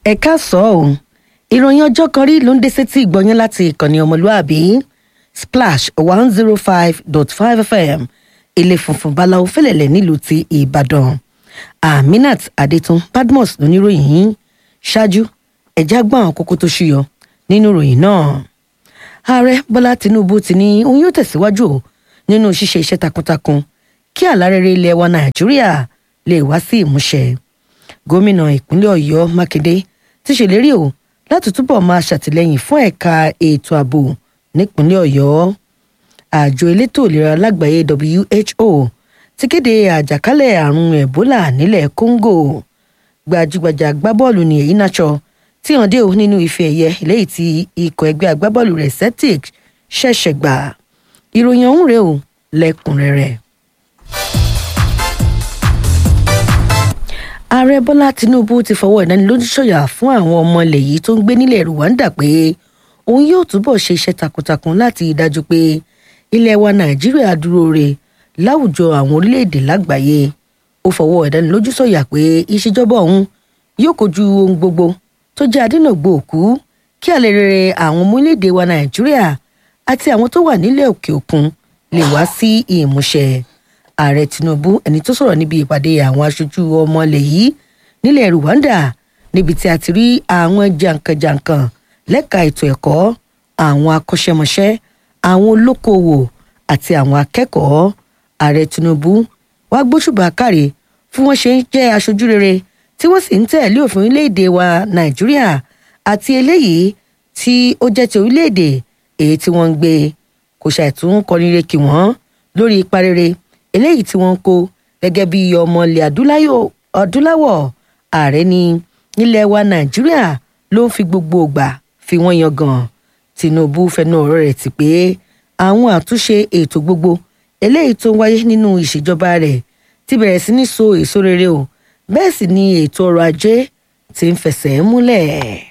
ẹ̀ka sọ ọ́ ìròyìn ọjọ́ kan rí ló ń dé sétí ìgbọ̀nyán láti ìkànnì ọmọlúàbí splash one zero five dot five fm ilé funfun báláwo fẹlẹ̀lẹ̀ nílùú ti ìbàdàn aminat adetun badmus lóníròyìn yìí ṣáájú ẹ̀já gbọ́n àwọn kókó tó ṣúyọ nínú ìròyìn náà ààrẹ bọ́lá tinubu ti ní òun yóò tẹ̀síwájú nínú ṣíṣe iṣẹ́ takuntakun kí àlárẹ̀rẹ̀ ilẹ̀ wa nàìjíríà lè wá sí ìmúṣẹ gómìnà ìpínlẹ̀ ọ̀yọ́ mákindé ti ṣèlérí o láti túbọ̀ máa ṣàtìlẹ́yìn fún ẹ̀ka ètò ààbò nípínlẹ̀ ọ̀yọ́ àjọ elétò ìlera lágbàáyé who ti kéde àjàkálẹ̀ àrùn ebola nílẹ̀ congo gbajúgbajà agbábọ́ọ̀lù ní èyí náà tí hàn dé o nínú ife ẹ̀yẹ lẹ́yìn tí ikọ̀ ẹgbẹ́ agbábọ́ọ̀lù rẹ̀ celtic ṣẹ̀ṣẹ̀ gbà ìròyìn ọ̀hún rèé o lẹ́kùnrẹ́rẹ́. ààrẹ bọ́lá tinubu ti fọwọ́ ìdánilójú sọ̀yà fún àwọn ọmọ ilẹ̀ yìí tó ń gbé nílẹ̀ rwanda pé òun yóò túbọ̀ ṣe iṣẹ́ takuntakun láti dájú pé ilẹ̀ wa nàìjíríà dúró re láwùjọ àwọn orílẹ̀-èdè lágbàáyé ó fọwọ́ ìdánilójú sọ̀yà pé ìṣèjọba òun yóò kojú ohun gbogbo tó jẹ́ adínàgbò òkú kí àlè rere àwọn ọmọ orílẹ̀-èdè wa nàìjíríà àti àwọn tó wà nílẹ̀ òkè òkun lè wá sí ìmúṣẹ ààrẹ tinubu ẹni tó sọ̀rọ̀ níbi ìpàdé àwọn aṣojú ọmọ ilẹ̀ yìí nílẹ̀ rwanda níbi tí a ti rí àwọn jàǹkànjàǹkàn lẹ́ka ètò ẹ̀kọ́ àwọn akọ́ṣẹ́mọṣẹ́ àwọn olókoòwò àti àwọn akẹ́kọ̀ọ́ ààrẹ tinubu wàá gbóṣùbà káre fún wọn ṣe ń jẹ́ aṣojú rere tí wọ́n sì ń tẹ̀lé òfin orílẹ̀-èdè wa nàìjíríà àti eléyìí tí ó jẹ́ ti orílẹ̀-èdè èyí tí wọ́n ń gbé kò ṣàìtún kọrinre kí wọ́n lórí ipa rere eléyìí tí wọ́n ń kó gẹ́gẹ́ bí ọmọ ilẹ̀ adúláwọ̀ ààrẹ ní nílẹ̀ wa nàìjíríà ló ń fi gbogbo ògbà fi wọ́n yangàn tinubu fẹnu ọ̀rọ̀ rẹ̀ ti pé àwọn àtúnṣe ètò gbogbo eléyìí tó ń wáyé nínú ìṣèjọba rẹ̀ ti bẹ̀rẹ̀ sí ní so èso rere o bẹ́ẹ̀ sì ni ètò ọrọ̀ ajé ti ń fẹsẹ̀ múlẹ̀.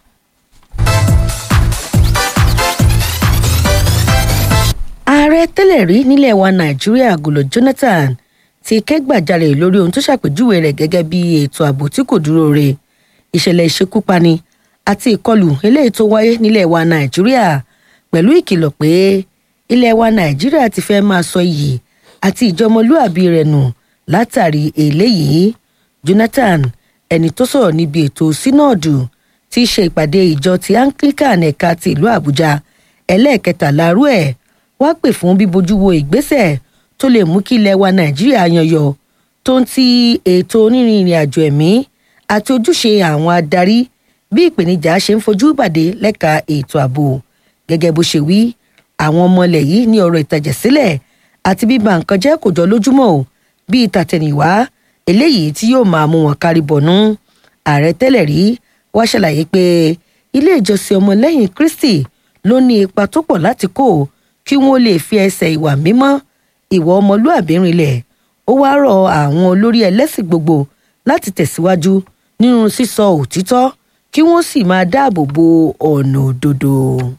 ààrẹ tẹ́lẹ̀ rí nílẹ̀ wa nàìjíríà gòlò jonathan ti kẹ́gbàjarè lórí ohun tó ṣàpèjúwe rẹ̀ gẹ́gẹ́ bí ètò ààbò tí kò dúró re ìṣẹ̀lẹ̀ ìṣekúpani àti ìkọlù eléyìí tó wáyé nílẹ̀ wa nàìjíríà pẹ̀lú ìkìlọ̀ pé ilẹ̀ wa nàìjíríà ti fẹ́ máa sọ iyì àti ìjọmọlúàbí rẹ̀ nù látàrí eléyìí jonathan ẹni tó sọ̀rọ̀ níbi ètò sínọ́ọ̀dù tí í ṣe ìpàdé ìjọ ti anglican ẹ̀ka ti ìlú àbújá ẹlẹ́ẹ̀kẹtàlá rú ẹ̀ wá pè fún bíbojú wo ìgbésẹ̀ tó lè mú kí ilẹ̀ wa nàìjíríà yanyọ tó ń ti ètò onírin ìrìn àjò ẹ̀mí àti ojúṣe àwọn adarí bí ìpèníjà ṣe ń fojú bàdé lẹ́ka ètò ààbò gẹ́gẹ́ bó ṣe wí àwọn ọmọ ilẹ̀ yìí ní ọ̀rọ̀ ìtàjẹ̀sílẹ̀ àti bíba nǹkan jẹ́ kò jọ lójúmọ́ o bíi tàtẹ̀yìnwá eléyìí tí yóò máa mú wọn kárí bọ̀nú ààrẹ tẹ́lẹ̀ rí wá ṣàlàyé pé ilé ìjọsìn ọmọlẹ́yìn kristi ló ní ipa tó pọ̀ láti kó kí wọ́n lè fi ẹsẹ̀ ìwà mímọ́ ìwà ọmọlúàbí rinlẹ̀ ó wá rọ àwọn olórí ẹlẹ́sìn gbogbo láti tẹ̀síwájú nínú sísọ òtítọ́ kí wọ́n sì máa dáàbò bo ọ̀nà òdodo.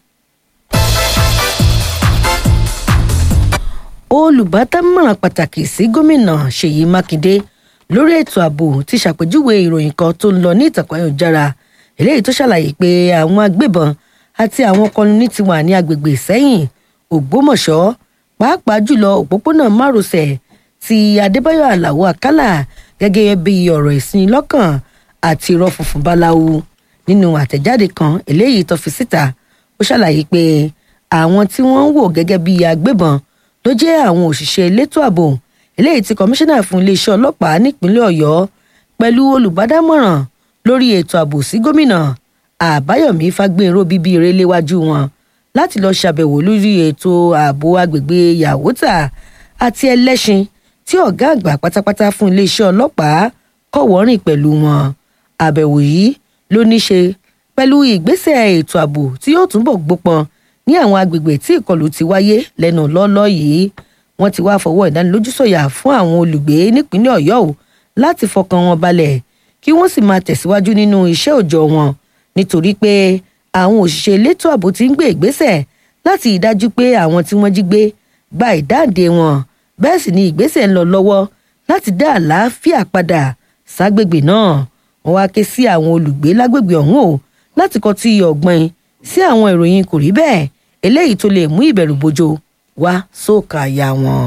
olùbádámọ̀ràn pàtàkì sí gómìnà ṣèyí mákindé lórí ètò ààbò ti ṣàpèjúwe ìròyìn kan tó ń lọ ní ìtàkùn ayélujára eléyìí tó ṣàlàyé pé àwọn agbébọn àti àwọn kọlùní ti wà ní agbègbè sẹ́yìn ògbómọ̀ṣọ́ pàápàá jùlọ òpópónà márosẹ̀ ti adébáyọ̀ aláwọ̀ àkàlà gẹ́gẹ́ bí ọ̀rọ̀ ìsinilọ́kàn àti irọ́ funfun báláwo nínú àtẹ̀jáde kan eléyìí tó fi síta ó ṣàlàyé pé àwọn tí wọ́n ń wò gẹ́gẹ́ bí agbébọn ló jẹ́ àwọn òṣìṣẹ́ elétò ààbò eléyìí tí kọmíṣánná fún iléeṣẹ́ ọlọ́pàá nípínlẹ̀ ọ̀yọ́ pẹ̀lú olùbádámọ̀ràn lórí ètò ààbò sí gómìnà àbáyọ̀mí fagbénró bíbí ire léwájú wọn láti lọ́ọ́ ṣàbẹ̀wò lórí ètò ààbò agbègbè yàwótà àti ẹlẹ́ṣin tí ọ̀gá àgbà pátápátá fún iléeṣẹ́ ọlọ́pàá kọ̀wọ́rìn pẹ̀lú wọn àbẹ̀wò yìí ló ní ṣe pẹ̀lú ìgbésẹ̀ ètò ààbò tí yóò túbọ̀ gbópọn ní àwọn agbègbè tí ìkọlù ti wáyé lẹ́nu lọ́ọ́lọ́ yìí wọ́n ti wá fọwọ́ ìdánilójú sọ̀yà fún àwọn olùgbé nípínlẹ̀ ọ̀yọ́ o láti fọkàn wọn balẹ̀ kí wọ́n sì máa tẹ̀síwájú nínú iṣẹ́ òòjọ́ wọn nítorí pé àwọn òṣìṣẹ́ elétò ààbò ti ń gbé ìgbésẹ̀ láti ìdájú pé àwọn tí wọ́n jí gbé gba ìdáǹdè wọn bẹ́ẹ̀ sì ni ìgbésẹ̀ ń lọ lọ́wọ́ láti dá àlàáfíà padà ságbègbè náà wọ́n wá ké sí àwọn olùgbé lágbègbè ọ̀hún o láti kọtí ọ̀gbìn sí àwọn ìròyìn kò rí bẹ́ẹ̀ eléyìí tó lè mú ìbẹ̀rù bojo wá sóòkà àyà wọn.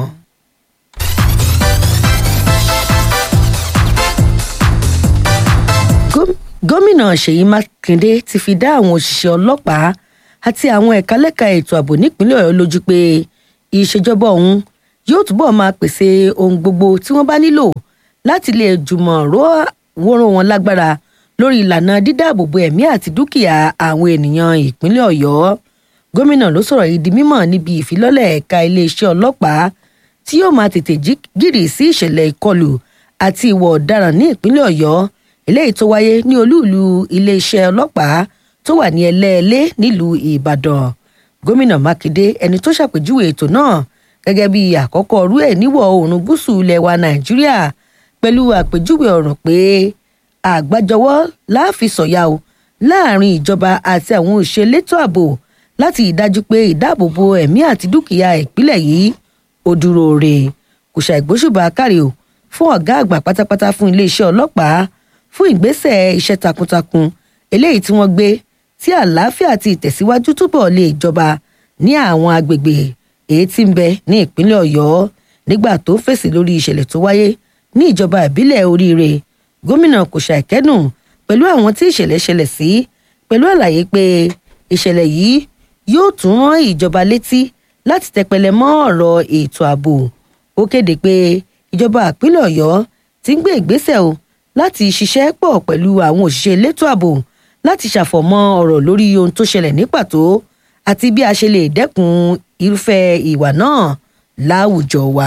gómìnà ṣèyí mákindé ti fi dá àwọn òṣìṣẹ́ ọlọ́pàá àti àwọn ẹ̀ka lẹ́ka ètò ààbò nípínlẹ̀ ọ̀yọ́ lójú pé ìṣèjọba ọ̀hún yóò túbọ̀ máa pèsè ohun gbogbo tí wọ́n bá nílò láti lè jùmọ̀ wóró wọn lágbára lórí ìlànà dídáàbòbò ẹ̀mí àti dúkìá àwọn ènìyàn ìpínlẹ̀ ọ̀yọ́ gómìnà ló sọ̀rọ̀ yìí di mímọ̀ níbi ìfilọ́lẹ̀ ẹ̀ka iléeṣẹ́ ọlọ́pàá tí yóò máa tètè gírì sí ìṣẹ̀lẹ̀ ìkọlù àti ìwọ̀ ọ̀daràn ní ìpínlẹ̀ ọ̀yọ́ eléyìí tó wáyé ní olúùlú iléeṣẹ́ ọlọ́pàá tó wà ní ẹlẹ́ẹ̀lẹ́ nílùú ìbàdàn gómìnà mákindé ẹni tó ṣàpèjúwe ètò náà gẹ́gẹ́ bí àkọ́kọ́ ọrú ẹ̀ níwọ̀ oòrùn gúúsù ilẹ̀ wa nàìjíríà pẹ̀lú àpèjúwe ọ̀ràn pé àgbájọwọ́ láàfin sọ̀yà o láàrin ìjọba àti àwọn òṣèlétò ààbò láti ìdájú pé ìdáàbòbò ẹ̀mí àti dúkìá ìpínlẹ̀ yìí ó dúró re kò ṣàìgbóṣùbà kárí o fún ọ̀gá àgbà pátápátá fún iléeṣẹ́ ọlọ́pàá fún ìgbésẹ̀ iṣẹ́ takuntakun eléyìí tí wọ́n gbé tí àlàáfíà àti ìtẹ̀síwájú túbọ̀ lè jọba ní àwọn agbègbè èyí tí ń bẹ ní ìpínlẹ̀ ọ̀yọ́ nígbà tó fèsì lórí ìṣẹ̀lẹ̀ tó wáyé ní ìjọba ìbílẹ̀ oríire gómìnà kò ṣàìkẹ́dùn pẹ̀lú àwọn tí ìṣẹ̀lẹ̀ ṣẹlẹ̀ sí pẹ̀lú àlàyé pé ìṣẹ̀lẹ̀ yìí yóò tún rán ìjọba létí láti tẹpẹlẹ mọ́ ọ̀rọ̀ ètò ààbò ó kéde pé ìjọba ìpínlẹ̀ ọ̀yọ́ ti ń gbé ìgbésẹ̀ o láti ṣiṣẹ́ pọ̀ pẹ̀lú àwọn òṣìṣẹ́ elétò ààbò láti ṣàfọ̀mọ́ ọ̀rọ̀ lórí ohun tó ṣẹlẹ̀ ní pàtó àti bí a ṣe lè dẹ́kun irúfẹ́ ìwà náà láwùjọ wa.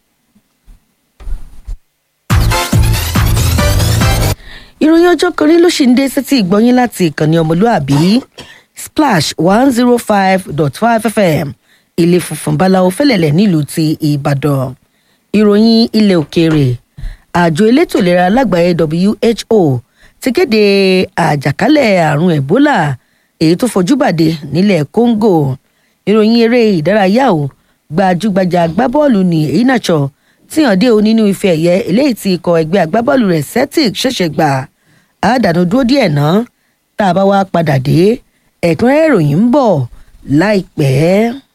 ìròyìn ọjọ́ kan rí ló ṣì ń dé sétí ìgbọ́yín láti ìkànnì ọmọlúàbí splash one zero five dot five fm ilé funfun báláwo fẹ́lẹ̀lẹ̀ nílùú ti ìbàdàn ìròyìn ilẹ̀ òkèèrè àjọ elétò ìlera lágbàáyé who ti kéde àjàkálẹ̀ àrùn ebola èyí tó fojú bàdé nílẹ̀ congo ìròyìn eré ìdárayá ò gbajúgbajà agbábọ́ọ̀lù ní einacho tí hàn dé o nínú ife ẹ̀yẹ eléyìí tí ikọ̀ ẹgbẹ́ agbábọ́ọ̀lù rẹ̀ celtic ṣẹ̀ṣẹ̀ gbà àdánù dúró díẹ̀ náà tá a bá wá padà dé ẹ̀kúnrẹ́rẹ́ ìròyìn ń bọ̀ láìpẹ́.